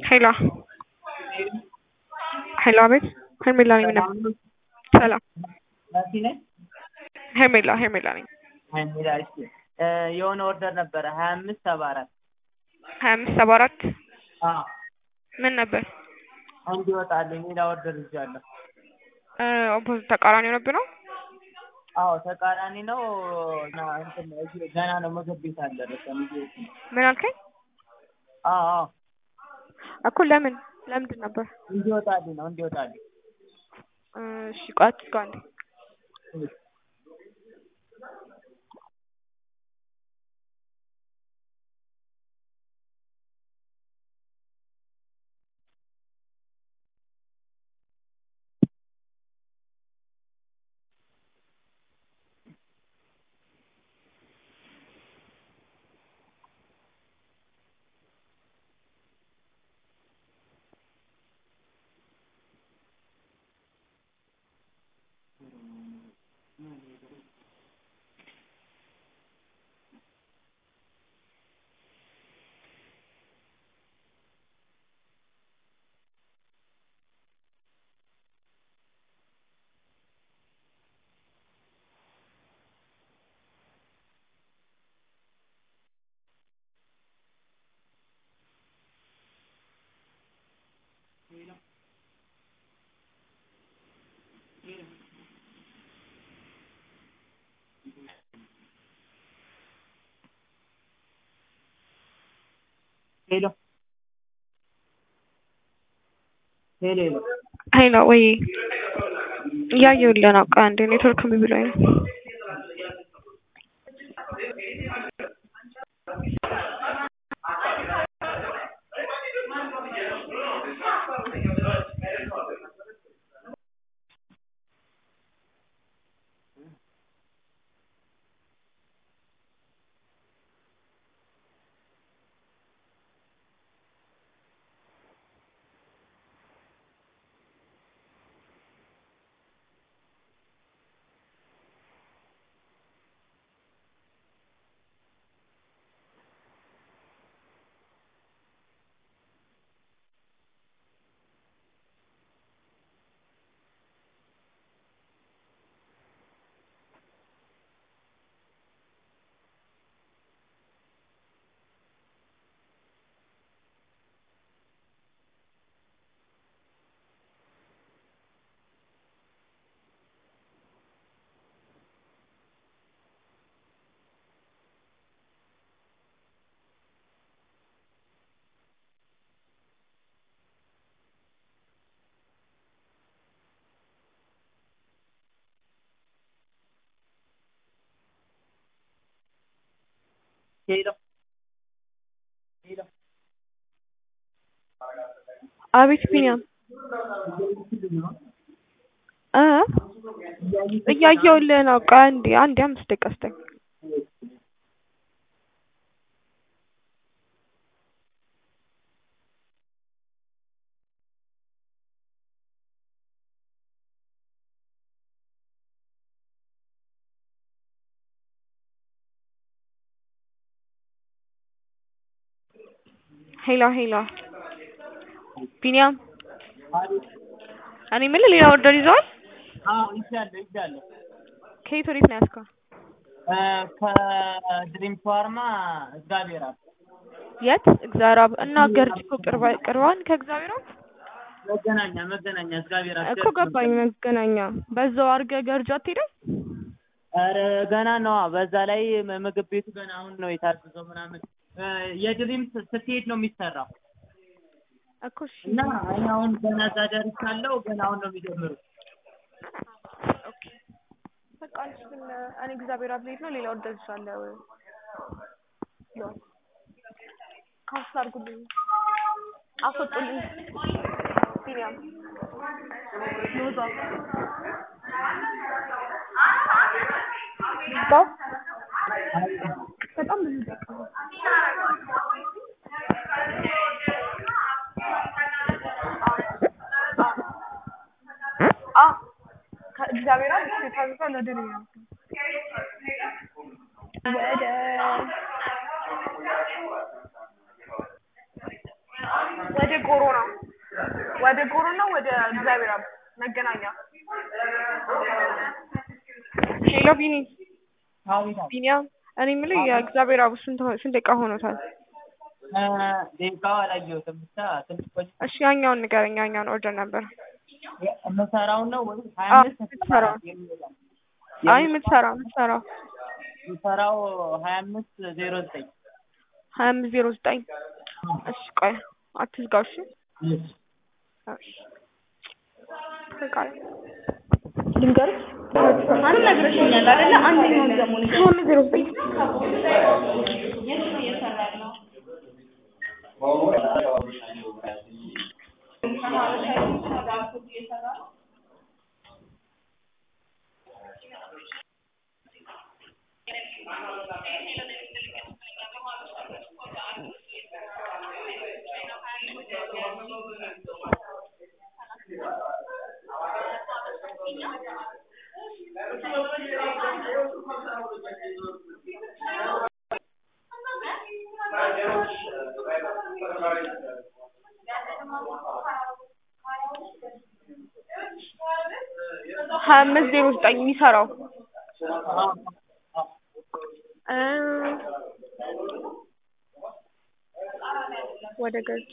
ሄሎ ሄሎ አቤት ሄርሜላ ነኝ ምነው ሰላም መሲ ነኝ። ሄርሜላ ሄርሜላ ነኝ ሄርሜላ እሺ እ የሆነ ኦርደር ነበረ ሀያ አምስት ሰባ አራት ሀያ አምስት ሰባ አራት አዎ ምን ነበር እንዲወጣልኝ ሌላ ኦርደር ይዣለሁ። እ ኦፖዚት ተቃራኒ ሆነብህ ነው አዎ ተቃራኒ ነው እና እንትን እዚህ ገና ነው ምግብ ቤት አልደረሰም። እዚህ ምን አልከኝ አዎ አዎ እኮ ለምን ለምንድን ነበር እንዲወጣልኝ ነው እንዲወጣልኝ እ እሺ ቆይ አትዝጋው አንዴ ሄሎ ሄሎ ሄሎ ሄሎ ወይ እያየሁልህ ነው ቆይ አንዴ ኔትወርክ እምቢ ብሎኝ ነው ሄሎ ሄሎ አቤት ቢኒያም እ እያየሁልህ ነው ቆይ አንዴ አንዴ አምስት ደቂቃ ስጠኝ ሄሎ ሄሎ ቢኒያም እኔ የምልህ ሌላ ኦርደር ይዘዋል አዎ ይዣለሁ ይዣለሁ ከየት ወዴት ነው ያዝከው እ ከድሪም ፋርማ እግዚአብሔር አብ የት እግዚአብሔር አብ እና ገርጂ እኮ ቅርባ ቅርባን ከእግዚአብሔር አብ መገናኛ መገናኛ እግዚአብሔር አብ እኮ ገባኝ መገናኛ በዛው አድርገህ ገርጂ አትሄድም ኧረ ገና ነዋ በዛ ላይ ምግብ ቤቱ ገና አሁን ነው የታዘዘው ምናምን እ የድሪም ስትሄድ ነው የሚሰራው እኮ እሺ እና እኔ አሁን ገና እዛ ደርሻለሁ ገና አሁን ነው የሚጀምሩት ኦኬ በቃ አንቺ ግን እኔ እግዚአብሔር አብ ልሄድ ነው ሌላ ኦርደር ይዣለሁ ካንስል አድርጉልኝ አስወጡልኝ ቢኒያም ሎዛ ልዝጋው በጣም ብዙ ደቂቃ ነው ከእግዚአብሔር አብ እሱ የታዘዘው ወደ ሌላ ወደ ወደ ወደ ጎሮ ነው ወደ ጎሮ ነው ወደ እግዚአብሔር አብ መገናኛ ሄሎ ቢኒ አቤት አቤት። ቢኒያም እኔ የምልህ የእግዚአብሔር አብ ስንት ሆ- ስንት ደቂቃ ሆኖታል? እ ደቂቃው አላየሁትም ብቻ ትንሽ ቆይ እሺ ያኛውን ንገረኝ። ያኛውን ኦርደር ነበር። የምሰራውን ነው ወይስ ሀያ አዎ፣ አምስት የምትሰራው። የሚለው? አይ የምትሰራው የምትሰራው የምሰራው ሀያ አምስት ዜሮ ዘጠኝ ሀያ አምስት ዜሮ ዘጠኝ እሺ ቆይ አትዝጋው። እሺ እሺ በቃ ልንገርህ አንድ ነግረሽኛል አይደለ? አንደኛውን ደግሞ ንገሪኝ። ሀያ አምስት ዜሮ ዘጠኝ ሀያ አምስት ዜሮ ዘጠኝ የሚሰራው እ ወደ ገጽ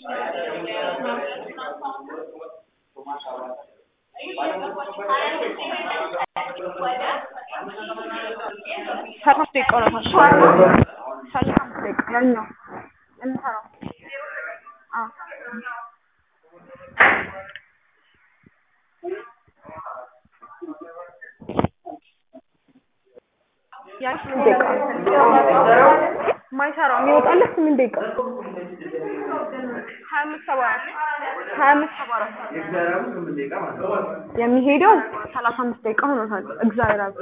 ሰላሳ ደቂቃ ሆኖታል። ሰላሳ ደቂቃ ያኛው የምሰራው አዎ ያ ስምንት ደቂቃ ማይሰራው የሚወጣለት ስምንት ደቂቃ ሀያ አምስት ሰባ አራት ሀያ አምስት ሰባ አራት የሚሄደው ሰላሳ አምስት ደቂቃ ሆኖታል። እግዚአብሔር አብ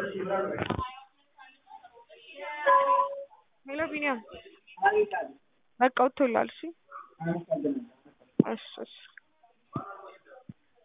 ሄሎ ቢኒያም በቃ ወጥቶላል። እሺ እሺ እሺ